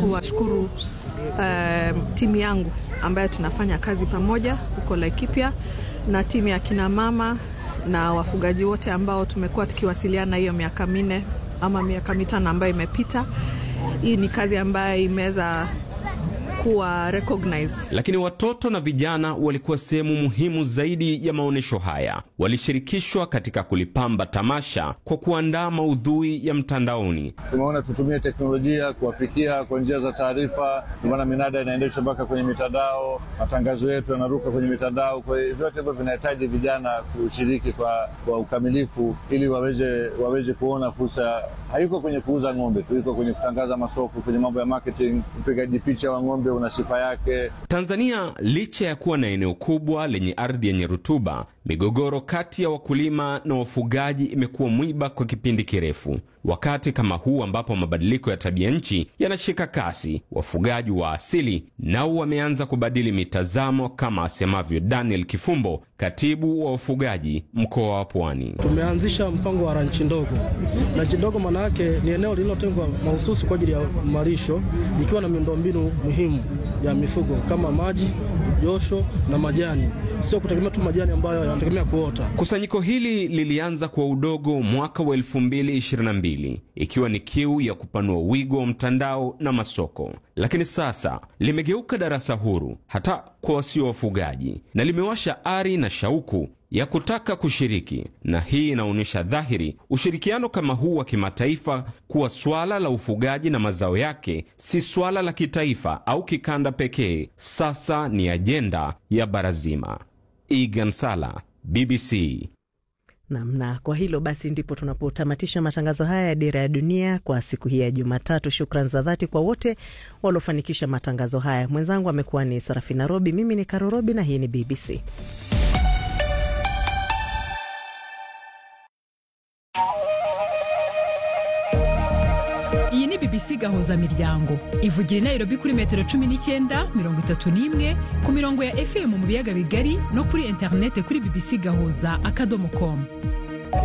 kuwashukuru uh, timu yangu ambayo tunafanya kazi pamoja huko Laikipia na timu ya kina mama na wafugaji wote ambao tumekuwa tukiwasiliana hiyo miaka minne ama miaka mitano ambayo imepita. Hii ni kazi ambayo imeweza kuwa recognized. Lakini watoto na vijana walikuwa sehemu muhimu zaidi ya maonyesho haya. Walishirikishwa katika kulipamba tamasha kwa kuandaa maudhui ya mtandaoni. Tumeona tutumie teknolojia kuwafikia kwa njia za taarifa, ndio maana minada inaendeshwa mpaka kwenye mitandao, matangazo yetu yanaruka kwenye mitandao. Kwa hiyo vyote hivyo vinahitaji vijana kushiriki kwa, kwa ukamilifu ili waweze, waweze kuona fursa. Haiko kwenye kuuza ng'ombe tu, iko kwenye kutangaza masoko, kwenye mambo ya marketing. Upigaji picha wa ng'ombe una sifa yake. Tanzania licha ya kuwa na eneo kubwa lenye ardhi yenye rutuba, migogoro kati ya wakulima na wafugaji imekuwa mwiba kwa kipindi kirefu. Wakati kama huu ambapo mabadiliko ya tabia nchi yanashika kasi, wafugaji wa asili nao wameanza kubadili mitazamo, kama asemavyo Daniel Kifumbo, katibu wa wafugaji mkoa wa Pwani. Tumeanzisha mpango wa ranchi ndogo. Ranchi ndogo maana yake ni eneo lililotengwa mahususi kwa ajili ya malisho, likiwa na miundombinu muhimu ya mifugo kama maji, josho na majani, sio kutegemea tu majani ambayo yanategemea kuota. Kusanyiko hili lilianza kwa udogo mwaka wa 2022 ikiwa ni kiu ya kupanua wigo wa mtandao na masoko, lakini sasa limegeuka darasa huru hata kwa wasio wafugaji na limewasha ari na shauku ya kutaka kushiriki, na hii inaonyesha dhahiri ushirikiano kama huu wa kimataifa kuwa swala la ufugaji na mazao yake si swala la kitaifa au kikanda pekee, sasa ni ajenda ya bara zima. Egan Sala, BBC. Namna kwa hilo basi, ndipo tunapotamatisha matangazo haya ya Dira ya Dunia kwa siku hii ya Jumatatu. Shukran za dhati kwa wote waliofanikisha matangazo haya. Mwenzangu amekuwa ni Sarafina Robi, mimi ni Karo Robi na hii ni BBC. iyi ni bbc gahuza miryango ivugira i nairobi kuri metero cumi n'icyenda mirongo itatu n'imwe ku mirongo ya fm mu biyaga bigari no kuri interinete kuri bbc gahuza akadomo komu